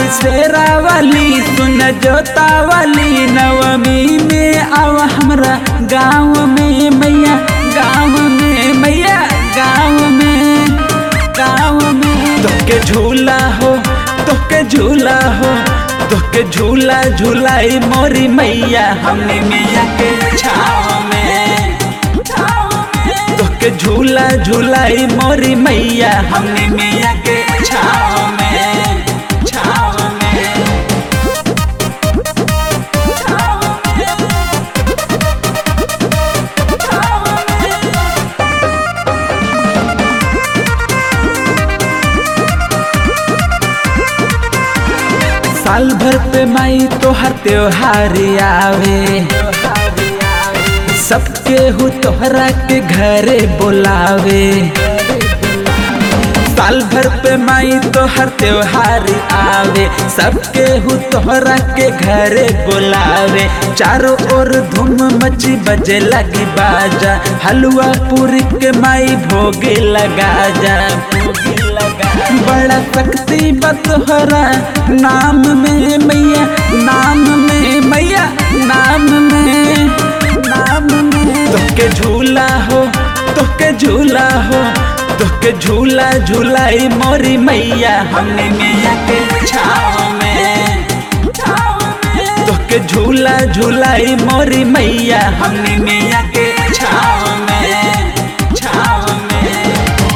शेरा वाली सुन जोता वाली नवमी में आव हमरा गाँव में मैया गाँव में मैया गाँव में गाँव में तोके झूला हो तोके झूला हो तोके झूला झूलाई मोरी मैया हमने मैया के छाव में तोके झूला झूलाई मोरी मैया हमने मैया के छाव में छाव में साल भर पे माई तोहर त्योहार आवे सबके हु तोहरा के घरे बोलावे साल भर पे माई तोहर त्योहार आवे सबके हु तोहरा के घरे बोलावे चारों ओर धूम मची बजे लगी बाजा हलवा पूरी के माई भोगे लगा जा भोगे लगा बड़ा शक्ति बतोहरा नाम में मैया नाम में मैया नाम में नाम में तोके झूला हो तोके झूला हो तोके झूला झूलाई मोरी मैया हमने मैया के छाव में तोके झूला झूलाई मोरी मैया हमने मैया के छाव में छाव में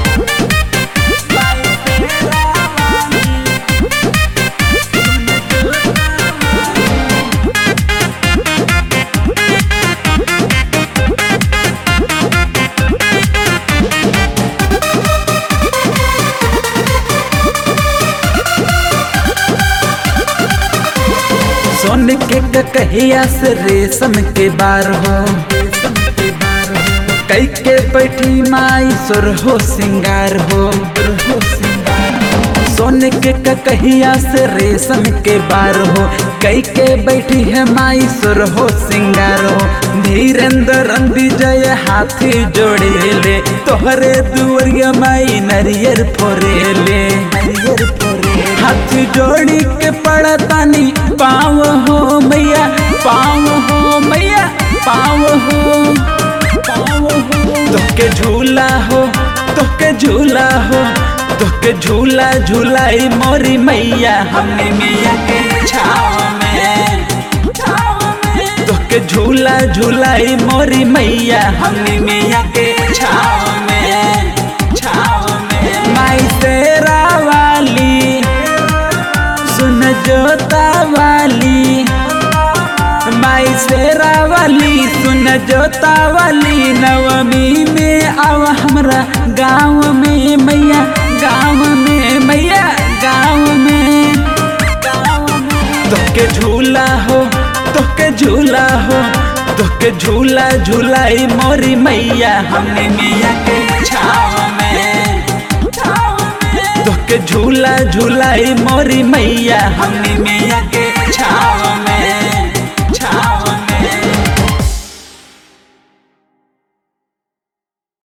सोन के कहिया से रेशम के बार हो कई के बैठी माई सुर हो सिंगार हो सोने के कहिया से रेशम के बार हो कई के बैठी है माई सुर हो सिंगार हो धीरेन्द्र विजय हाथी जोड़े ले तोहरे दुवरिया माई नरियर फोरे ले नरियर फोरे हाथ जोड़ी के पड़तानी पाव हो मैया पाव हो मैया पाव हो पाव हो तोके झूला हो तोके झूला हो तोके झूला झूलाई मोरी मैया हमने मैया के छाव में तोके झूला झूलाई मोरी मैया हमने मैया के छाव में छाव में माई तेरा वाली सुन जोता वाली माई शेरा वाली सुन जोता वाली नवमी में आव हमरा गाँव में मैया गाँव में मैया गाँव में गाँव में तोके झूला हो तोके झूला हो तोके झूला झूलाई मोरी मैया हमने मैया के छाव में तोके झूला झूलाई मोरी मैया हमने मैया के छाव